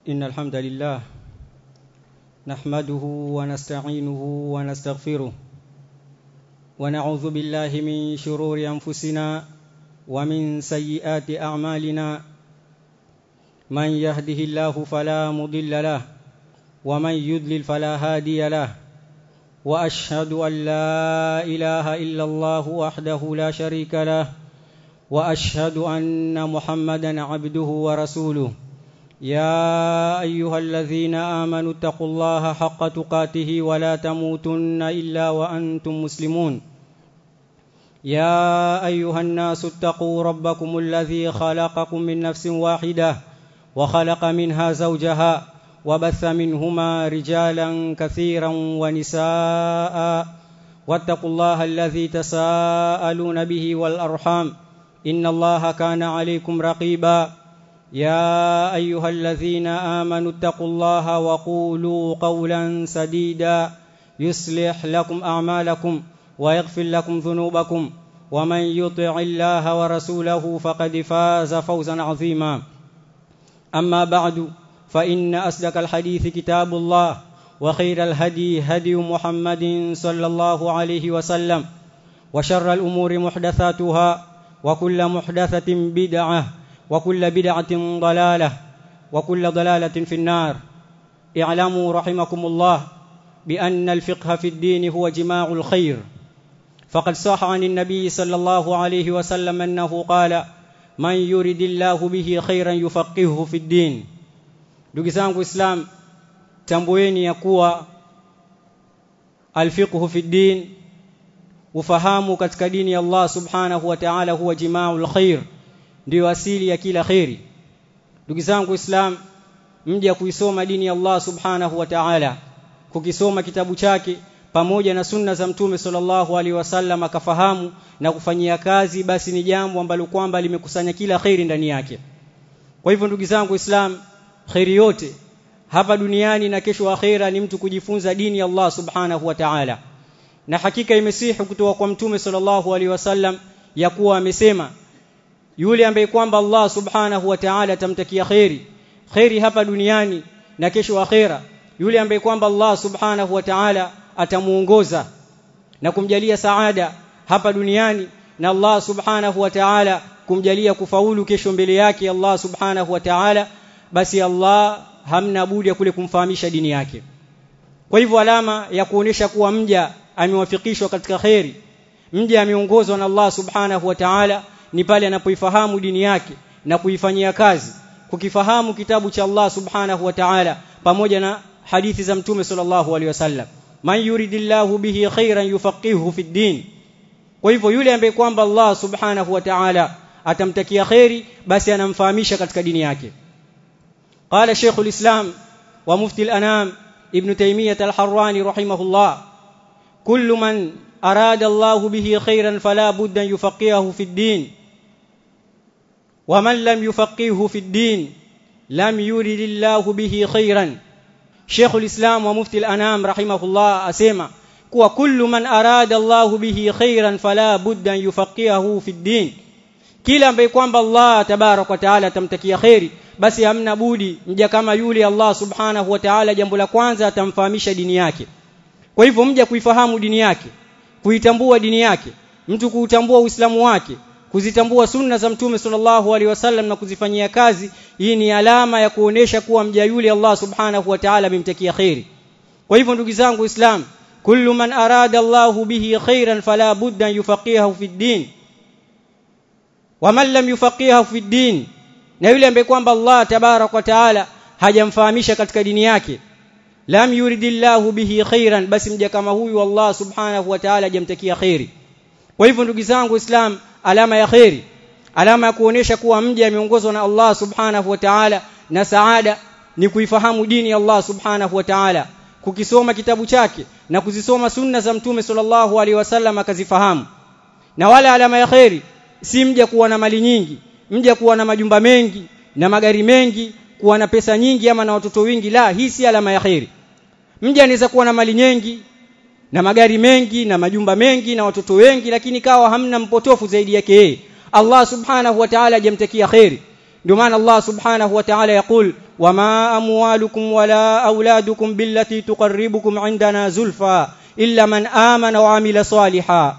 إن الحمد لله نحمده ونستعينه ونستغفره ونعوذ بالله من شرور أنفسنا ومن سيئات أعمالنا من يهده الله فلا مضل له ومن يضلل فلا هادي له واشهد ان لا اله الا الله وحده لا شريك له واشهد ان محمدا عبده ورسوله يا ايها الذين امنوا اتقوا الله حق تقاته ولا تموتن الا وانتم مسلمون يا ايها الناس اتقوا ربكم الذي خلقكم من نفس واحده وخلق منها زوجها وبث منهما رجالا كثيرا ونساء واتقوا الله الذي تساءلون به والارحام ان الله كان عليكم رقيبا يا ايها الذين امنوا اتقوا الله وقولوا قولا سديدا يصلح لكم اعمالكم ويغفر لكم ذنوبكم ومن يطع الله ورسوله فقد فاز فوزا عظيما اما بعد فإن أصدق الحديث كتاب الله وخير الهدي هدي محمد صلى الله عليه وسلم وشر الأمور محدثاتها وكل محدثة بدعة وكل بدعة ضلالة وكل ضلالة في النار اعلموا رحمكم الله بأن الفقه في الدين هو جماع الخير فقد صح عن النبي صلى الله عليه وسلم أنه قال من يرد الله به خيرا يفقهه في الدين ndugu zangu islam tambueni ya kuwa alfiqhu fi din ufahamu katika dini ya Allah subhanahu wa ta'ala huwa jimaul khair ndio asili ya kila khairi ndugu zangu islam mje kuisoma dini ya Allah subhanahu wa ta'ala kukisoma kitabu chake pamoja na sunna za mtume sallallahu alaihi wasallam akafahamu na kufanyia kazi basi ni jambo ambalo kwamba limekusanya kila khairi ndani yake kwa hivyo ndugu zangu islam khairi yote hapa duniani na kesho akhera ni mtu kujifunza dini ya Allah subhanahu wa ta'ala na hakika imesihi kutoka kwa mtume sallallahu alaihi wasallam ya kuwa amesema yule ambaye kwamba Allah subhanahu wa ta'ala atamtakia khairi khairi hapa duniani na kesho akhera yule ambaye kwamba Allah subhanahu wa ta'ala atamuongoza na kumjalia saada hapa duniani na Allah subhanahu wa ta'ala kumjalia kufaulu kesho mbele yake Allah subhanahu wa ta'ala basi Allah hamna budi ya kule kumfahamisha dini yake kwa hivyo alama ya kuonesha kuwa mja amewafikishwa katika kheri mja ameongozwa na Allah subhanahu wa ta'ala ni pale anapoifahamu dini yake na kuifanyia kazi kukifahamu kitabu cha Allah subhanahu wa ta'ala pamoja na hadithi za mtume sallallahu alaihi wasallam man yuridillahu bihi khairan yufaqihuhu fi din kwa hivyo yule ambaye kwamba Allah subhanahu wa ta'ala atamtakia khairi basi anamfahamisha katika dini yake قال شيخ الإسلام ومفتي الأنام ابن تيمية الحراني رحمه الله كل من أراد الله به خيرا فلا بد أن يفقهه في الدين ومن لم يفقهه في الدين لم يرد الله به خيرا شيخ الإسلام ومفتي الأنام رحمه الله أسيما kuwa kullu man arada Allah bihi khairan fala budda an yufaqihahu fi din kila ambaye kwamba Allah tabarak wa taala atamtakia khairi basi hamna budi mja kama yule Allah subhanahu wa ta'ala jambo la kwanza atamfahamisha dini yake kwa hivyo mja kuifahamu dini yake kuitambua dini yake mtu kuutambua uislamu wake kuzitambua sunna za mtume sallallahu alaihi wasallam na kuzifanyia kazi hii ni alama ya kuonesha kuwa mja yule Allah subhanahu wa ta'ala amemtakia khairi kwa hivyo ndugu zangu islam kullu man arada Allahu bihi khairan fala budda yufaqihahu fi din wa man lam yufaqihahu fi din na yule ambaye kwamba Allah tabarak wa taala hajamfahamisha katika dini yake lam yuridillahu bihi khairan basi mja kama huyu Allah subhanahu wa taala hajamtakia khairi kwa hivyo ndugu zangu islam alama ya khairi alama ya kuonesha kuwa mja ameongozwa na Allah subhanahu wa taala na saada ni kuifahamu dini ya Allah subhanahu wa taala kukisoma kitabu chake na kuzisoma sunna za mtume sallallahu alaihi wasallam akazifahamu na wala alama ya khairi si mja kuwa na mali nyingi mja kuwa na majumba mengi na magari mengi kuwa na pesa nyingi ama na watoto wingi la hii si alama ya khairi mja anaweza kuwa na mali nyingi na magari mengi na majumba mengi na watoto wengi lakini kawa hamna mpotofu zaidi yake yeye Allah subhanahu wa ta'ala hajamtakia khairi ndio maana Allah subhanahu wa ta'ala yakul wama amwalukum wala auladukum billati tuqarribukum indana zulfa illa man amana wa amila saliha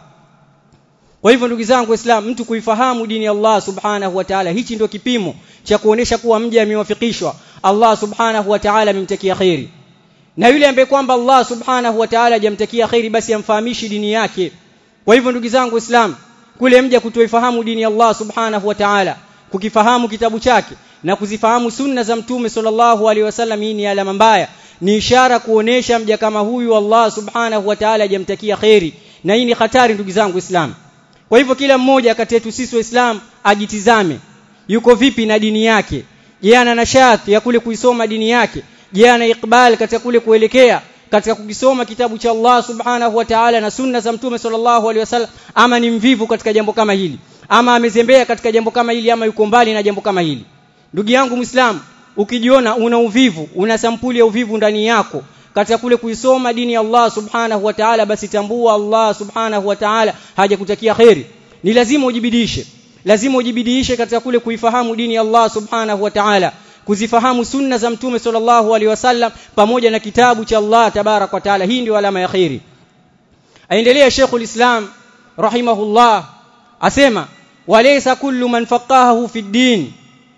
kwa hivyo ndugu zangu waislamu mtu kuifahamu dini ya Allah subhanahu wa ta'ala hichi ndio kipimo cha kuonesha kuwa mja amewafikishwa Allah subhanahu wa ta'ala amemtakia khairi na yule ambaye kwamba Allah subhanahu wa ta'ala hajamtakia khairi basi amfahamishi dini yake kwa hivyo ndugu zangu waislamu kule mja kutoifahamu dini ya Allah subhanahu wa ta'ala kukifahamu kitabu chake na kuzifahamu sunna za mtume sallallahu alaihi wasallam hii ni alama mbaya ni ishara kuonesha mja kama huyu Allah subhanahu wa ta'ala hajamtakia khairi na hii ni hatari ndugu zangu waislamu kwa hivyo kila mmoja kati yetu sisi waislamu ajitizame yuko vipi na dini yake je ana nashati ya kule kuisoma dini yake je ana ikbal katika kule kuelekea katika kukisoma kitabu cha Allah subhanahu wa ta'ala na sunna za mtume sallallahu alaihi wasallam ama ni mvivu katika jambo kama hili ama amezembea katika jambo kama hili ama yuko mbali na jambo kama hili ndugu yangu muislamu ukijiona una uvivu una sampuli ya uvivu ndani yako katika kule kuisoma dini ya Allah subhanahu wa ta'ala basi tambua Allah subhanahu wa ta'ala hajakutakia khairi ni lazima ujibidishe lazima ujibidishe katika kule kuifahamu dini ya Allah subhanahu wa ta'ala kuzifahamu sunna za mtume sallallahu alaihi wasallam pamoja na kitabu cha Allah tabarak wa taala hii ndio alama ya khairi aendelea Sheikhul Islam rahimahullah asema walaysa kullu man faqahahu fi din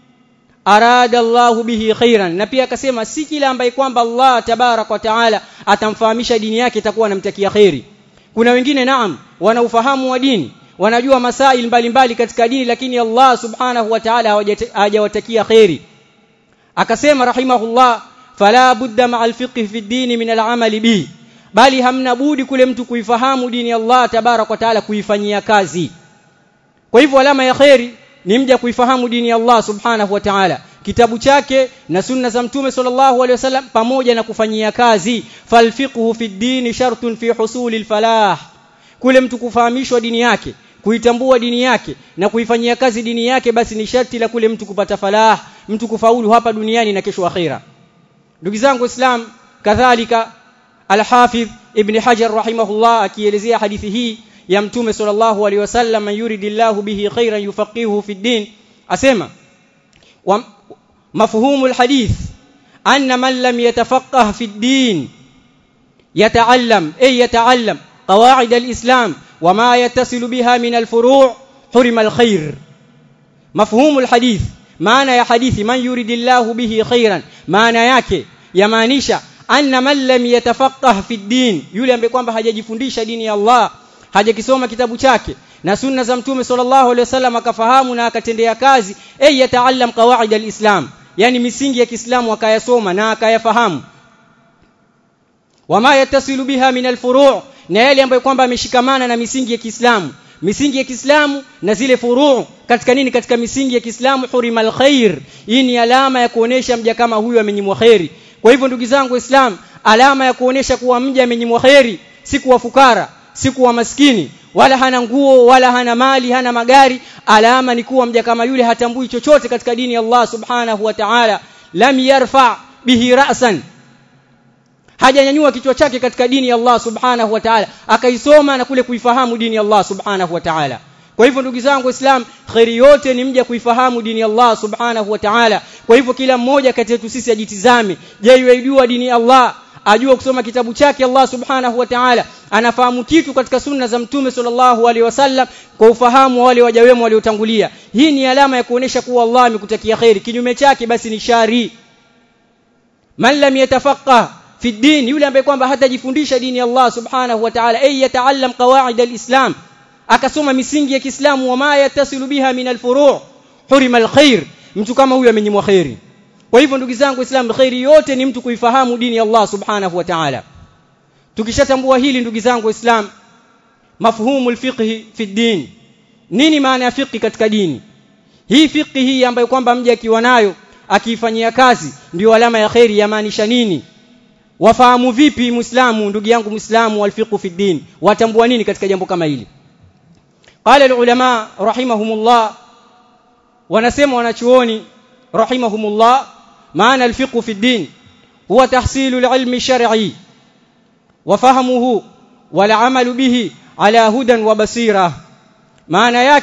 arada Allah bihi khairan na pia akasema si kila ambaye kwamba Allah tabarak wa taala atamfahamisha dini yake itakuwa anamtakia khairi kuna wengine naam wana ufahamu wa dini wanajua masail mbalimbali katika dini lakini Allah subhanahu wa ta'ala hajawatakia khairi akasema rahimahullah fala budda ma'al fiqh fi dini min al'amali bi bali hamna budi kule mtu kuifahamu dini Allah tabarak wa taala kuifanyia kazi kwa hivyo alama ya khairi ni mja kuifahamu dini ya Allah subhanahu wa ta'ala kitabu chake na sunna za mtume sallallahu alaihi wasallam pamoja na kufanyia kazi falfiqhu fi dini shartun fi husuli alfalah kule mtu kufahamishwa dini yake kuitambua dini yake na kuifanyia kazi dini yake basi ni sharti la kule mtu kupata falah mtu kufaulu hapa duniani na kesho akhira ndugu zangu islam kadhalika al-hafidh ibn hajar rahimahullah akielezea hadithi hii ya mtume sallallahu alaihi wasallam man yuridillahu bihi khairan yufaqihuhu fi din asema wa mafhumu al-hadith anna man lam yatafaqqah fi din yata'allam ay yata'allam qawaid al-islam وما يتصل بها من الفروع حرم الخير مفهوم الحديث maana ya hadithi man yuridillahu bihi khairan maana yake yamaanisha anna man lam yatafaqqah fi din yule ambaye kwamba hajajifundisha dini ya Allah hajakisoma kitabu chake na sunna za mtume sallallahu alaihi wasallam akafahamu na akatendea kazi ay yataallam qawaid alislam yani misingi ya Kiislamu akayasoma na akayafahamu wama yatasilu biha min alfuru' na yale ambayo kwamba ameshikamana na misingi ya Kiislamu misingi ya Kiislamu na zile furuu katika nini katika misingi ya Kiislamu hurimal khair hii ni alama ya kuonesha mja kama huyu amenyimwa khairi kwa hivyo ndugu zangu Islam alama ya kuonesha kuwa mja amenyimwa khairi si kuwa fukara si kuwa maskini wala hana nguo wala hana mali hana magari alama ni kuwa mja kama yule hatambui chochote katika dini ya Allah subhanahu wa ta'ala lam yarfa bihi ra'san hajanyanyua kichwa chake katika dini ya Allah subhanahu wa ta'ala akaisoma na kule kuifahamu dini ya Allah subhanahu wa ta'ala kwa hivyo ndugu zangu waislamu khairi yote ni mja kuifahamu dini ya Allah subhanahu wa ta'ala kwa hivyo kila mmoja kati yetu sisi ajitizame je yuaijua dini ya Allah ajua kusoma kitabu chake Allah subhanahu wa ta'ala anafahamu kitu katika sunna za mtume sallallahu alaihi wasallam kwa ufahamu wa wale waja wema waliotangulia hii ni alama ya kuonesha kuwa Allah amekutakia khairi kinyume chake basi ni shari man lam yatafaqqah fi din yule ambaye kwamba hatajifundisha dini ya Allah subhanahu wa ta'ala ay yataallam qawaid alislam akasoma misingi ya Kiislamu wama yatasilu biha min alfuru' hurima alkhair mtu kama huyu amenyimwa khairi kwa hivyo ndugu zangu waislamu khairi yote ni mtu kuifahamu dini ya Allah subhanahu wa ta'ala tukishatambua hili ndugu zangu waislamu mafhumu alfiqh fi din nini maana ya fiqh katika dini hii fiqh hii ambayo kwamba mje akiwa nayo akiifanyia kazi ndio alama ya khairi yamaanisha nini wafahamu vipi muislamu ndugu yangu muislamu walfiqhu fi din watambua nini katika jambo kama hili qala alulama rahimahumullah wanasema wanachuoni rahimahumullah maana alfiqhu fi din huwa tahsilu alilmi shar'i wa fahamuhu wal amalu bihi ala hudan wa basira maana yake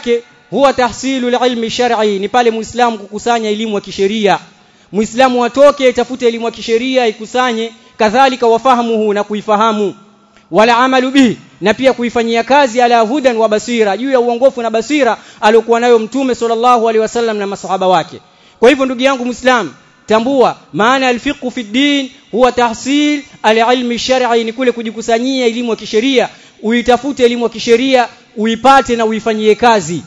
huwa tahsilu ilmi shar'i ni pale muislamu kukusanya elimu ya kisheria muislamu atoke tafute elimu ya kisheria ikusanye kadhalika wafahamuhu na kuifahamu wala amalu bihi na pia kuifanyia kazi ala hudan wa basira juu ya uongofu na basira aliokuwa nayo mtume sallallahu alaihi wasallam na masahaba wake kwa hivyo ndugu yangu muislam tambua maana alfiqhu fi din huwa tahsil alilmi shar'i ni kule kujikusanyia elimu ya kisheria uitafute elimu ya kisheria uipate na uifanyie kazi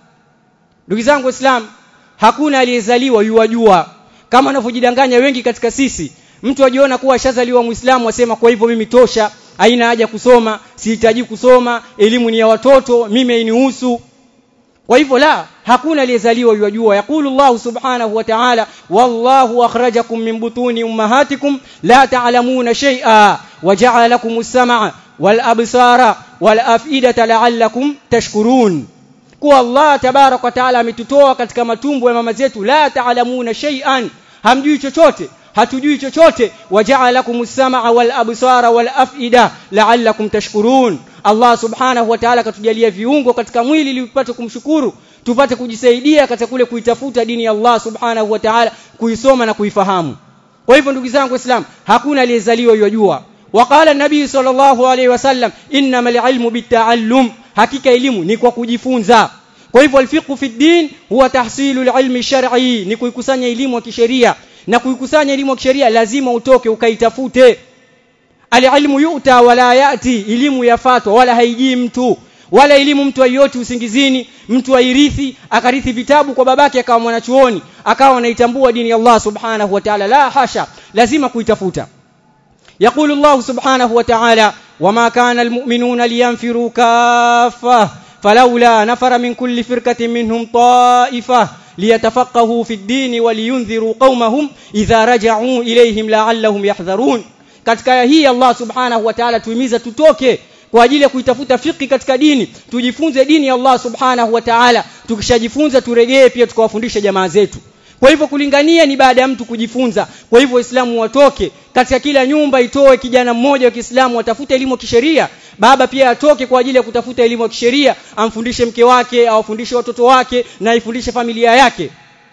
ndugu zangu waislamu hakuna aliyezaliwa yuwajua kama wanavyojidanganya wengi katika sisi mtu ajiona kuwa ashazaliwa muislamu asema kwa hivyo mimi tosha haina haja kusoma sihitaji kusoma elimu ni ya watoto mimi hainihusu kwa hivyo la hakuna aliyezaliwa yajua yakulu Allah subhanahu wa ta'ala wallahu akhrajakum min butuni ummahatikum la ta'lamuna shay'a wa ja'ala lakum as-sam'a wal absara wal af'idata la'allakum tashkurun kwa Allah tabarak wa ta'ala ametutoa katika matumbo ya mama zetu la ta'lamuna shay'an hamjui chochote hatujui chochote waja'alakum as-sam'a wal absara wal af'ida la'allakum tashkurun Allah subhanahu wa ta'ala katujalia viungo katika mwili ili tupate kumshukuru tupate kujisaidia katika kule kuitafuta dini ya Allah subhanahu wa ta'ala kuisoma na kuifahamu kwa hivyo ndugu zangu waislamu hakuna aliyezaliwa yajua وقال النبي صلى الله عليه وسلم انما العلم بالتعلم hakika elimu ni kwa kujifunza kwa hivyo alfiqhu fi din huwa tahsilu alilmi shar'i ni kuikusanya elimu ya kisheria na kuikusanya elimu ya kisheria lazima utoke ukaitafute alilmu yuta wala yati elimu yafatwa wala haijii mtu wala elimu mtu ayoti usingizini mtu airithi akarithi vitabu kwa babake akawa mwanachuoni akawa anaitambua dini ya Allah subhanahu wa ta'ala la hasha lazima kuitafuta يقول الله سبحانه وتعالى وما كان المؤمنون لينفروا كافة فلولا نفر من كل فرقة منهم طائفة ليتفقهوا في الدين ولينذروا قومهم إذا رجعوا إليهم لعلهم يحذرون katika hii Allah subhanahu wa ta'ala tuimiza tutoke kwa ajili ya kuitafuta fiki katika dini tujifunze dini ya Allah subhanahu wa ta'ala tukishajifunza turegee pia tukawafundisha jamaa zetu kwa hivyo kulingania ni baada ya mtu kujifunza kwa hivyo waislamu watoke katika kila nyumba itoe kijana mmoja wa Kiislamu atafute elimu ya kisheria baba pia atoke kwa ajili ya kutafuta elimu ya kisheria amfundishe mke wake awafundishe watoto wake na aifundishe familia yake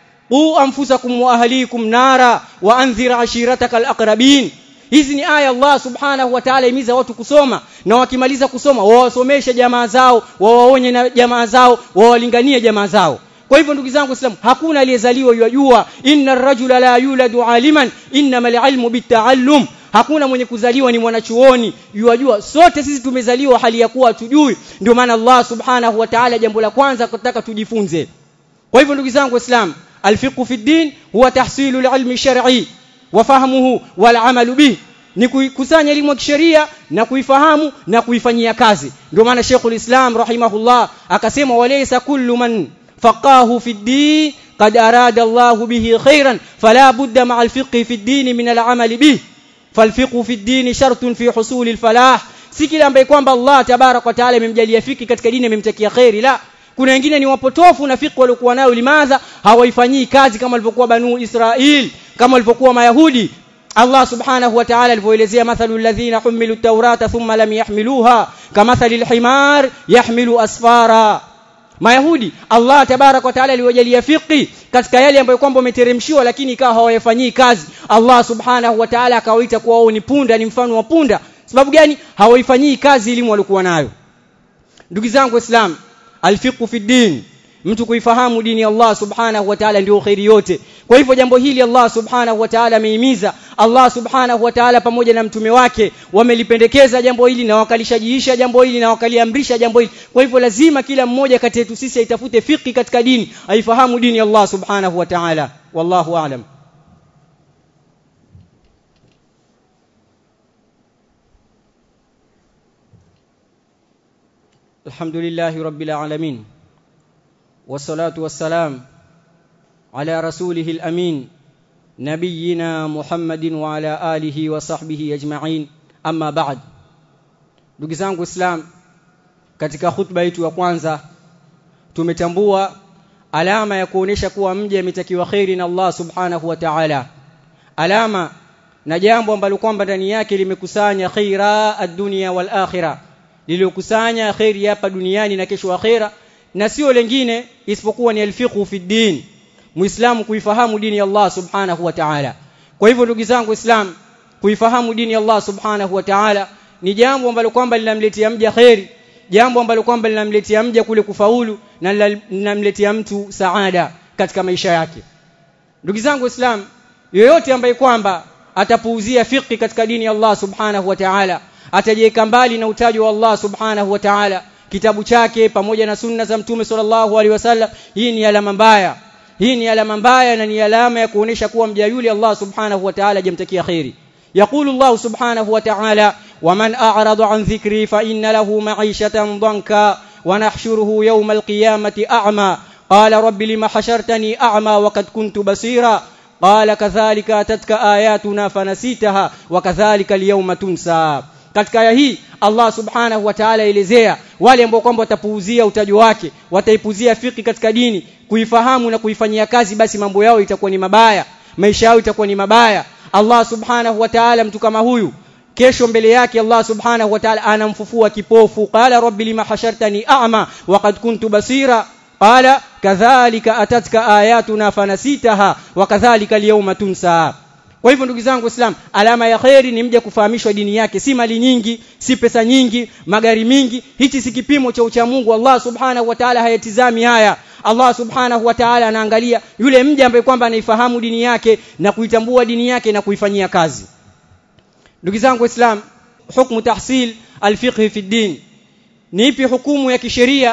u anfusakum wa ahlikum nara wa anzir ashirataka alaqrabin hizi ni aya Allah subhanahu wa ta'ala imiza watu kusoma na wakimaliza kusoma wawasomeshe jamaa zao wawaonye na jamaa zao wawalinganie jamaa zao kwa hivyo ndugu zangu waislamu hakuna aliyezaliwa yajua inna ar-rajula la yuladu aliman innamal ilmu bitaallum hakuna mwenye kuzaliwa ni mwanachuoni yajua sote sisi tumezaliwa hali ya kuwa tujui ndio maana Allah subhanahu wa ta'ala jambo la kwanza kutaka tujifunze kwa hivyo ndugu zangu waislamu alfiqhu fi din huwa tahsilu al-ilmi shar'i wa fahmuhu wal amalu bih ni kukusanya elimu ya kisheria na kuifahamu na kuifanyia kazi ndio maana Sheikhul Islam rahimahullah akasema walaysa kullu man فقاه في الدين قد أراد الله به خيرا فلا بد مع الفقه في الدين من العمل به فالفقه في الدين شرط في حصول الفلاح si kila ambaye kwamba Allah tabarak wa taala amemjalia fiki katika dini amemtakia khairi la kuna wengine ni wapotofu na fiki waliokuwa nayo limadha hawaifanyii kazi kama walivyokuwa banu Israil kama walivyokuwa mayahudi Allah subhanahu wa ta'ala alivyoelezea mathalu alladhina humilu at-taurata thumma lam yahmiluha kamathali al-himar yahmilu asfara Mayahudi Allah tabarak wa taala aliwajalia fiqi katika yale ambayo kwamba umeteremshiwa lakini ikawa hawayafanyii kazi Allah subhanahu wa ta'ala akawaita kuwa wao ni punda ni mfano wa punda sababu gani hawaifanyii kazi elimu walikuwa nayo ndugu zangu waislamu alfiqhu fi din mtu kuifahamu dini ya Allah subhanahu wa ta'ala ndio khairi yote kwa hivyo jambo hili Allah subhanahu wa ta'ala ameimiza Allah subhanahu wa ta'ala pamoja na mtume wake wamelipendekeza jambo hili na wakalishajiisha jambo hili na wakaliamrisha jambo hili kwa hivyo lazima kila mmoja kati yetu sisi aitafute fiki katika dini aifahamu dini ya Allah subhanahu wa ta'ala wallahu a'lam الحمد لله رب العالمين والصلاة والسلام على رسوله الأمين نبينا محمد وعلى آله وصحبه أجمعين أما بعد ndugu zangu islam katika khutba yetu ya kwanza tumetambua alama ya kuonesha kuwa mja ametakiwa khairi na Allah subhanahu wa ta'ala alama na jambo ambalo kwamba ndani yake limekusanya khaira ad-dunya wal akhirah lililokusanya khairi hapa duniani na kesho akhera na sio lengine isipokuwa ni alfiqhu fi din muislamu kuifahamu dini ya Allah subhanahu wa ta'ala kwa hivyo ndugu zangu islam kuifahamu dini ya Allah subhanahu wa ta'ala ni jambo ambalo kwamba linamletea mja khairi jambo ambalo kwamba linamletea mja kule kufaulu na linamletea mtu saada katika maisha yake ndugu zangu islam yoyote ambaye kwamba atapuuzia fiqhi katika dini ya Allah subhanahu wa ta'ala atajiweka mbali na utajo wa Allah subhanahu wa ta'ala kitabu chake pamoja na sunna za mtume sallallahu alaihi wasallam hii ni alama mbaya hii ni alama mbaya na ni alama ya kuonesha kuwa mja yule Allah subhanahu wa ta'ala jamtakia khairi يقول الله سبحانه وتعالى ومن أعرض عن ذكري فإن له معيشة ضنكا ونحشره يوم القيامة أعمى قال رب لم حشرتني أعمى وقد كنت بصيرا قال كذلك أتتك آياتنا فنسيتها وكذلك اليوم تنسى katika aya hii Allah subhanahu wa ta'ala elezea wale ambao kwamba watapuuzia utajo wake wataipuzia fiki katika dini kuifahamu na kuifanyia kazi basi mambo yao itakuwa ni mabaya maisha yao itakuwa ni mabaya Allah subhanahu wa ta'ala mtu kama huyu kesho mbele yake Allah subhanahu wa ta'ala anamfufua kipofu qala rabbi lima hashartani a'ma wa qad kuntu basira qala kadhalika atatka ayatuna fanasitaha wa kadhalika al-yawma tunsa kwa hivyo ndugu zangu Islam alama ya khairi ni mja kufahamishwa dini yake si mali nyingi si pesa nyingi magari mingi hichi si kipimo cha ucha Mungu Allah subhanahu wa ta'ala hayatizami haya Allah subhanahu wa ta'ala anaangalia yule mja ambaye kwamba anaifahamu dini yake na kuitambua dini yake na kuifanyia kazi ndugu zangu Islam hukumu tahsil alfiqh fi din ni ipi hukumu ya kisheria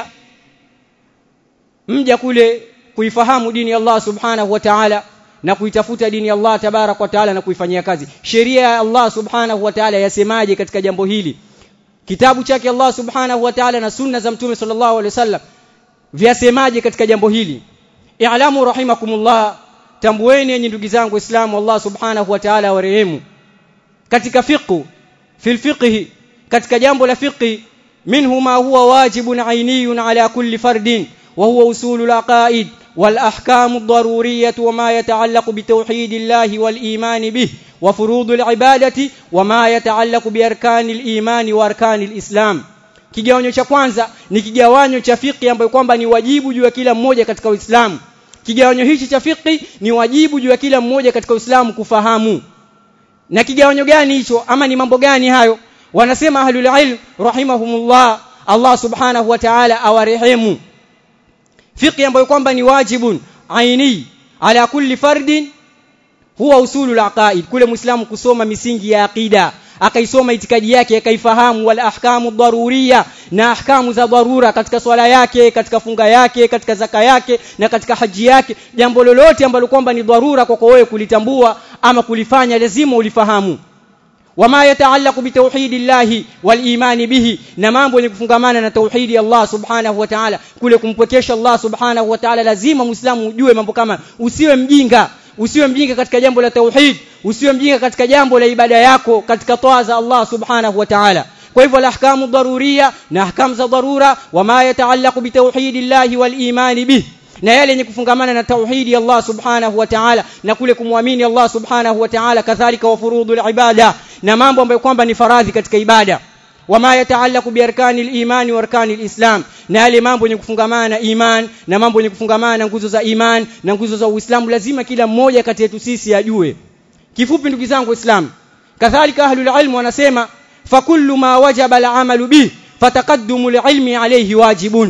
mja kule kuifahamu dini ya Allah subhanahu wa ta'ala na kuitafuta dini ya Allah tabarak wa taala na kuifanyia kazi sheria ya Allah subhanahu wa taala yasemaje katika jambo hili kitabu chake Allah subhanahu wa taala na sunna za mtume sallallahu alaihi wasallam vyasemaje katika jambo hili i'lamu rahimakumullah tambueni enyi ndugu zangu waislamu Allah subhanahu wa taala warehemu katika fiqh fil fiqh katika jambo la fiqh minhu ma huwa wajibun ainiyun ala kulli fardin wa huwa usulul aqaid والأحكام الضرورية وما يتعلق بتوحيد الله والإيمان به وفروض العبادة وما يتعلق بأركان الإيمان وأركان الإسلام kigawanyo cha kwanza ni kigawanyo cha fiqh ambayo kwamba ni wajibu juu ya kila mmoja katika Uislamu kigawanyo hichi cha fiqh ni wajibu juu ya kila mmoja katika Uislamu kufahamu na kigawanyo gani hicho ama ni mambo gani hayo wanasema ahlul ilm rahimahumullah Allah subhanahu wa ta'ala awarehemu fiqh ambayo kwamba ni wajibun aini ala kulli fardin huwa usulul aqaid kule muislamu kusoma misingi ya aqida akaisoma itikadi yake akaifahamu wal ahkamu daruriya na ahkamu za dharura katika swala yake katika funga yake katika zaka yake na katika haji yake jambo lolote ambalo kwamba ni dharura kwako wewe kulitambua ama kulifanya lazima ulifahamu wama yataallaqu bitauhidillahi walimani bihi na mambo yenye kufungamana na tauhidi Allah subhanahu wa ta'ala kule kumpwekesha Allah subhanahu wa ta'ala lazima muislamu ujue mambo kama usiwe mjinga usiwe mjinga katika jambo la tauhid usiwe mjinga katika jambo la ibada yako katika toa za Allah subhanahu wa ta'ala kwa hivyo ahkamu daruriya na ahkamu za dharura wama yataallaqu bitauhidillahi walimani bihi na yale yenye kufungamana na tauhidi Allah subhanahu wa ta'ala na kule kumwamini Allah subhanahu wa ta'ala kadhalika wa furudul ibada na mambo ambayo kwamba ni faradhi katika ibada wama yataallaqu bi arkani al-iman wa arkani al-islam na yale mambo yenye kufungamana na iman na mambo yenye kufungamana na nguzo za iman na nguzo za Uislamu lazima kila mmoja kati yetu sisi ajue kifupi ndugu zangu waislamu kadhalika ahlul ilm wanasema fakullu ma wajaba al-amalu bih fataqaddumu al-ilmi alayhi wajibun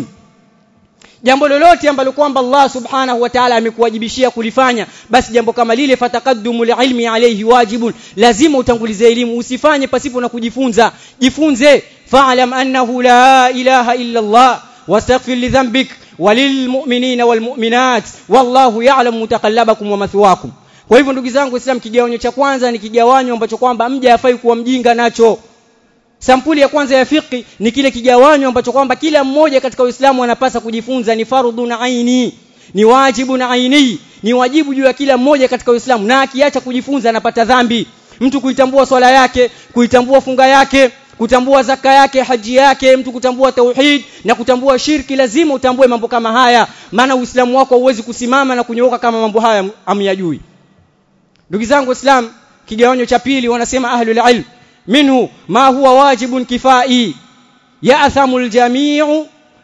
jambo lolote ambalo kwamba Allah subhanahu wa ta'ala amekuwajibishia kulifanya basi jambo kama lile fataqaddumu ilmi alayhi wajibun lazima utangulize elimu usifanye pasipo na kujifunza jifunze fa'lam annahu la ilaha illa Allah wastaghfir li dhanbik walilmu'minina walmu'minat wallahu ya'lamu mutaqallabakum wa mathwakum kwa hivyo ndugu zangu Islam kigawanyo cha kwanza ni kigawanyo ambacho kwamba mja hafai kuwa mjinga nacho Sampuli ya kwanza ya fiqi ni kile kigawanyo ambacho kwamba kila mmoja katika Uislamu anapasa kujifunza ni fardhu na aini ni wajibu na aini ni wajibu juu ya kila mmoja katika Uislamu na akiacha kujifunza anapata dhambi mtu kuitambua swala yake kuitambua funga yake kutambua zaka yake haji yake mtu kutambua tauhid na kutambua shirki lazima utambue mambo kama haya maana Uislamu wako hauwezi kusimama na kunyooka kama mambo haya amyajui ndugu zangu Islam kigawanyo cha pili wanasema ahlul ilm منه ما هو واجب كفائي يأثم الجميع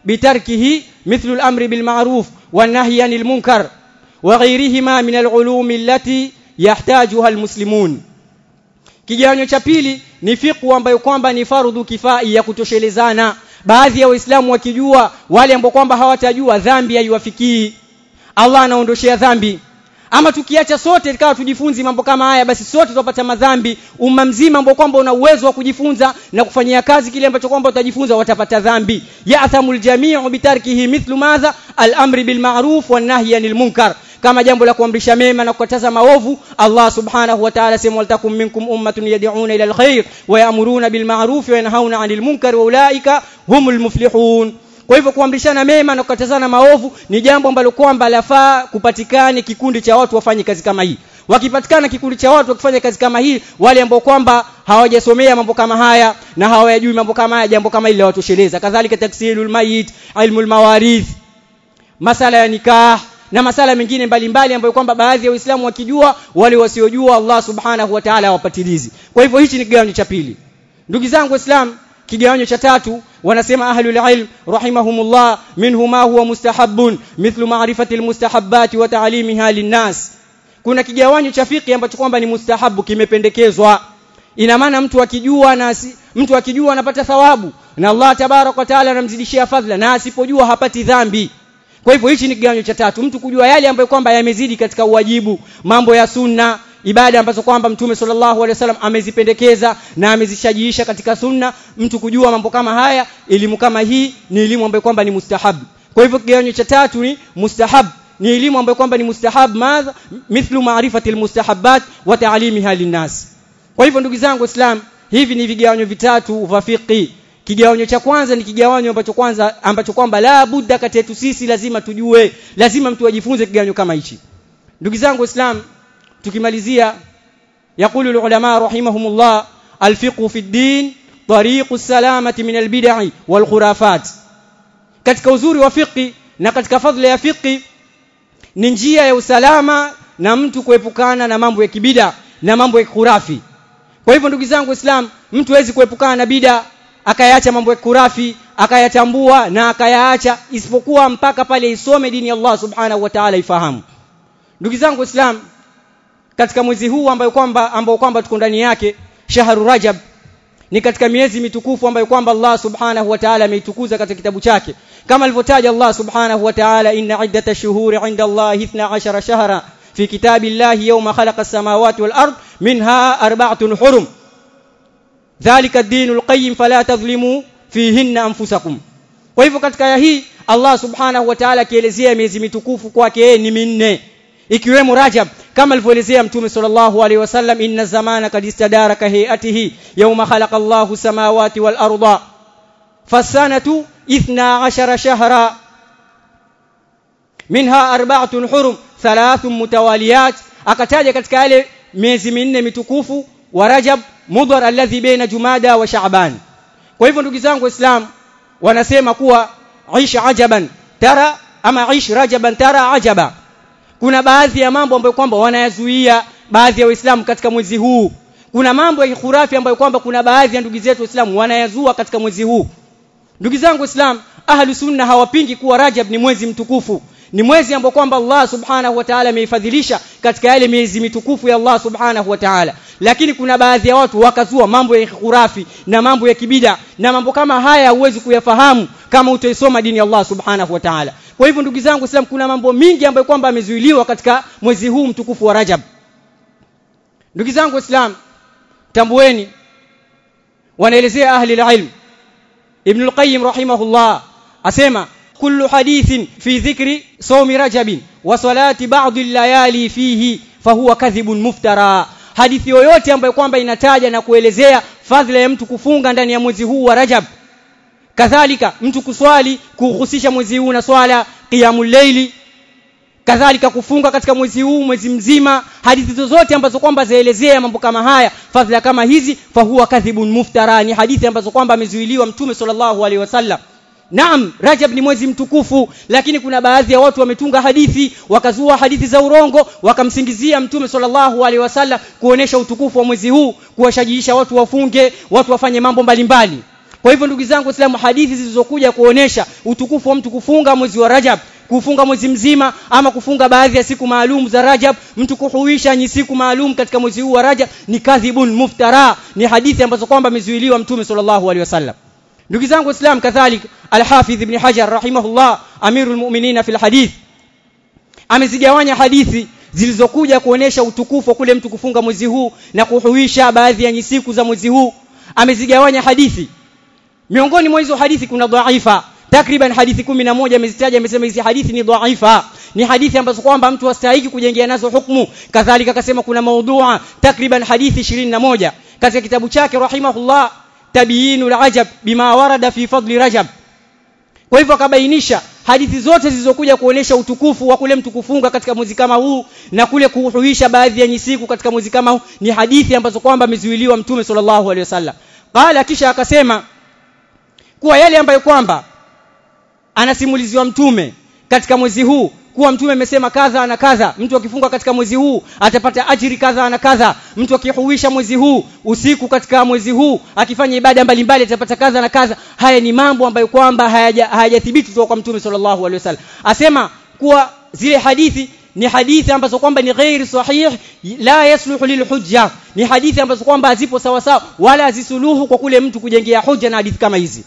بتركه مثل الأمر بالمعروف والنهي عن المنكر وغيرهما من العلوم التي يحتاجها المسلمون kigawanyo cha pili ni fiqhu ambayo kwamba ni fardhu kifai ya kutoshelezana baadhi ya waislamu wakijua wale ambao kwamba hawatajua dhambi haiwafikii Allah anaondoshea dhambi ama tukiacha sote ikawa tujifunzi mambo kama haya basi sote tutapata madhambi umma mzima ambao kwamba una uwezo wa kujifunza na kufanyia kazi kile ambacho kwamba utajifunza watapata dhambi ya'thamul jami'u bitarkihi mithlu madha al-amri bil ma'ruf wan nahyi anil munkar kama jambo la kuamrisha mema na kukataza maovu Allah subhanahu wa ta'ala sema waltakum minkum ummatun yad'una ila alkhair wa ya'muruna bil ma'ruf wa yanhauna 'anil munkar wa ulaika humul muflihun kwa hivyo kuamrishana mema na kukatazana maovu ni jambo ambalo kwamba lafaa kupatikane kikundi cha watu wafanye kazi kama hii wakipatikana kikundi cha watu wakifanya kazi kama hii wale ambao kwamba hawajasomea mambo kama haya na hawayajui mambo kama haya jambo kama ile watosheleza kadhalika taksilul mayit ilmul mawarith masala ya nikah na masala mengine mbalimbali ambayo kwamba baadhi ya waislamu wakijua wale wasiojua Allah subhanahu wa ta'ala hawapatilizi kwa hivyo hichi ni kigawanyo cha pili ndugu zangu waislamu kigawanyo cha tatu wanasema ahlul ilm rahimahumullah minhu ma huwa mustahabbun mithlu ma'rifati almustahabbat wa ta'limiha linnas kuna kigawanyo cha fiqh ambacho kwamba ni mustahabu kimependekezwa ina maana mtu akijua na mtu akijua anapata thawabu na Allah tabarak wa taala anamzidishia fadhila na asipojua hapati dhambi kwa hivyo hichi ni kigawanyo cha tatu mtu kujua yale ambayo kwamba yamezidi katika uwajibu mambo ya sunna ibada ambazo kwamba mtume sallallahu alaihi wasallam amezipendekeza na amezishajiisha katika sunna mtu kujua mambo kama haya elimu kama hii ni elimu ambayo kwamba ni mustahab kwa hivyo kigawanyo cha tatu ni mustahab ni elimu ambayo kwamba ni mustahab madha mithlu ma'rifati almustahabbat wa ta'limiha linnas kwa hivyo ndugu zangu islam hivi ni vigawanyo vitatu vya fiqh kigawanyo cha kwanza ni kigawanyo ambacho kwanza ambacho kwamba la budda kati yetu sisi lazima tujue lazima mtu ajifunze kigawanyo kama hichi ndugu zangu waislamu tukimalizia يقول العلماء رحمهم الله الفقه في الدين طريق السلامة من البدع والخرافات katika uzuri wa fiqi na katika fadhila ya fiqi ni njia ya usalama na mtu kuepukana na mambo ya kibida na mambo ya khurafi kwa hivyo ndugu zangu islam mtu hawezi kuepukana na bida akayaacha mambo ya khurafi akayatambua na akayaacha isipokuwa mpaka pale isome dini ya Allah subhanahu wa ta'ala ifahamu ndugu zangu islam katika mwezi huu ambayo kwamba ambao kwamba tuko ndani yake shahru rajab ni katika miezi mitukufu ambayo kwamba Allah subhanahu wa ta'ala ameitukuza katika kitabu chake kama alivyotaja Allah subhanahu wa ta'ala inna iddata shuhuri 'inda Allah 12 shahra fi kitabillahi yawma khalaqa as-samawati wal ard minha arba'atun hurum dhalika ad-dinul qayyim fala tadhlimu fihinna anfusakum kwa hivyo katika aya hii Allah subhanahu wa ta'ala akielezea miezi mitukufu kwake yeye ni minne ikiwemo Rajab kama alivyoelezea Mtume sallallahu alaihi wasallam inna zamana kad istadara ka hayatihi yawma khalaqa Allahu samawati wal arda fasanatu 12 shahra minha arba'atun hurum thalathun mutawaliyat akataja katika yale miezi minne mitukufu wa Rajab mudhar alladhi baina Jumada wa Sha'ban kwa hivyo ndugu zangu waislamu wanasema kuwa aisha ajaban tara ama aish rajaban tara ajaba kuna baadhi ya mambo ambayo kwamba wanayazuia baadhi ya waislamu katika mwezi huu kuna mambo ya khurafi ambayo kwamba kuna baadhi ya ndugu zetu waislamu wanayazua katika mwezi huu ndugu zangu waislamu ahlu sunna hawapingi kuwa rajab ni mwezi mtukufu ni mwezi ambao kwamba Allah subhanahu wa ta'ala ameifadhilisha katika yale miezi mitukufu ya Allah subhanahu wa ta'ala lakini kuna baadhi ya watu wakazua mambo ya khurafi na mambo ya kibida na mambo kama haya huwezi kuyafahamu kama utaisoma dini ya Allah subhanahu wa ta'ala kwa hivyo ndugu zangu Islam kuna mambo mingi ambayo kwamba amezuiliwa katika mwezi huu mtukufu wa Rajab ndugu zangu Islam tambueni wanaelezea ahli ilm Ibn al-Qayyim rahimahullah asema kullu hadithin fi dhikri sawmi rajabin wa salati ba'd al-layali fihi fahuwa kadhibun muftara hadithi yoyote ambayo kwamba inataja na kuelezea fadhila ya mtu kufunga ndani ya mwezi huu wa Rajab kadhalika mtu kuswali kuhusisha mwezi huu na swala qiyamul layli kadhalika kufunga katika mwezi huu mwezi mzima hadithi zozote ambazo kwamba zaelezea mambo kama haya fadhila kama hizi fahuwa kadhibun muftara ni hadithi ambazo kwamba amezuiliwa mtume sallallahu alaihi wasallam Naam, Rajab ni mwezi mtukufu, lakini kuna baadhi ya watu wametunga hadithi, wakazua hadithi za urongo, wakamsingizia Mtume sallallahu alaihi wasallam kuonesha utukufu wa mwezi huu, kuwashajiisha watu wafunge, watu wafanye mambo mbalimbali. kwa hivyo ndugu zangu waislamu hadithi zilizokuja kuonesha utukufu wa mtu kufunga mwezi wa Rajab kufunga mwezi mzima ama kufunga baadhi ya siku maalum za Rajab mtu kuhuisha ni siku maalum katika mwezi huu wa Rajab ni kadhibun muftara ni hadithi ambazo kwamba amezuiliwa mtume sallallahu alaihi wasallam ndugu zangu waislamu kadhalika al-Hafidh ibn Hajar rahimahullah amirul mu'minin fil hadith amezigawanya hadithi zilizokuja kuonesha utukufu wa kule mtu kufunga mwezi huu na kuhuisha baadhi ya siku za mwezi huu amezigawanya hadithi miongoni mwa hizo hadithi kuna dhaifa takriban hadithi kumi na moja amezitaja amesema hizi hadithi ni dhaifa ni hadithi ambazo kwamba mtu hastahiki kujengea nazo hukumu kadhalika akasema kuna maudhua takriban hadithi ishirini na moja katika kitabu chake rahimahullah tabiinul ajab bima warada fi fadli rajab kwa hivyo akabainisha hadithi zote zilizokuja kuonesha utukufu wa kule mtu kufunga katika mwezi kama huu na kule kuhuisha baadhi ya nyisiku katika mwezi kama huu ni hadithi ambazo kwamba amezuiliwa mtume sallallahu alaihi wasallam qala kisha akasema kuwa yale ambayo kwamba anasimuliziwa mtume katika mwezi huu kuwa mtume amesema kadha na kadha mtu akifunga katika mwezi huu atapata ajiri kadha na kadha mtu akihuisha mwezi huu usiku katika mwezi huu akifanya ibada mbalimbali atapata kadha na kadha haya ni mambo ambayo kwamba hayajathibiti kutoka kwa mtume sallallahu alaihi wasallam asema kuwa zile hadithi ni hadithi ambazo kwamba ni ghairi sahih la yasluhu lilhujja ni hadithi ambazo kwamba hazipo sawa sawa wala hazisuluhu kwa kule mtu kujengea hoja na hadithi kama hizi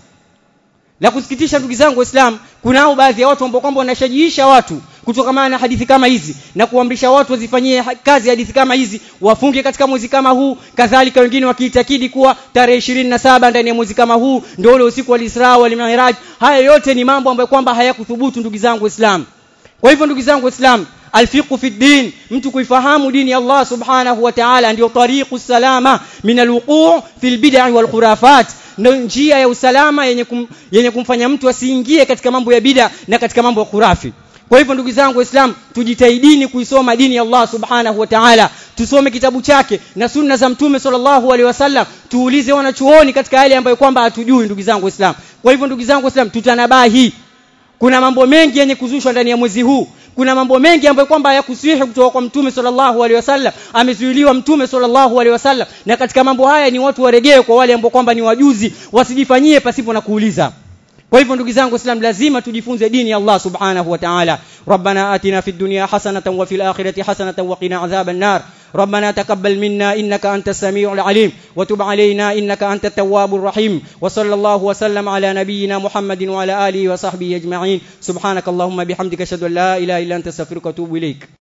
la kusikitisha ndugu zangu waislamu kunao baadhi ya watu ambao kwamba wanashajiisha watu kutokana na hadithi kama hizi na kuamrisha watu wazifanyie kazi hadithi kama hizi wafunge katika mwezi kama huu kadhalika wengine wakiitakidi kuwa tarehe ishirini na saba ndani ya mwezi kama huu ndio ule usiku wa Isra wal Mi'raj haya yote ni mambo ambayo kwamba hayakuthubutu ndugu zangu waislamu kwa hivyo ndugu zangu waislamu alfiqhu fi din mtu kuifahamu dini ya Allah subhanahu wa ta'ala ndio tariqu salama min alwuqu' fi albid'i wal khurafat ndio njia ya usalama yenye kum, yenye kumfanya mtu asiingie katika mambo ya bid'a na katika mambo ya khurafi kwa hivyo ndugu zangu waislamu tujitahidini kuisoma dini ya Allah subhanahu wa ta'ala tusome kitabu chake na sunna za mtume sallallahu alaihi wasallam tuulize wanachuoni katika yale ambayo kwamba hatujui ndugu zangu waislamu kwa hivyo ndugu zangu waislamu tutanabahi kuna mambo mengi yenye kuzushwa ndani ya mwezi huu kuna mambo mengi ambayo kwamba hayakusihi kutoka kwa mtume sallallahu alaihi wasallam amezuiliwa mtume sallallahu alaihi wasallam na katika mambo haya ni watu waregee kwa wale ambao kwamba ni wajuzi wasijifanyie pasipo na kuuliza kwa hivyo ndugu zangu waislamu lazima tujifunze dini ya Allah subhanahu wa ta'ala rabbana atina fid dunya hasanatan wa fil akhirati hasanatan wa qina adhaban nar ربنا تقبل منا انك انت السميع العليم وتب علينا انك انت التواب الرحيم وصلى الله وسلم على نبينا محمد وعلى اله وصحبه اجمعين سبحانك اللهم بحمدك اشهد ان لا اله الا انت استغفرك واتوب اليك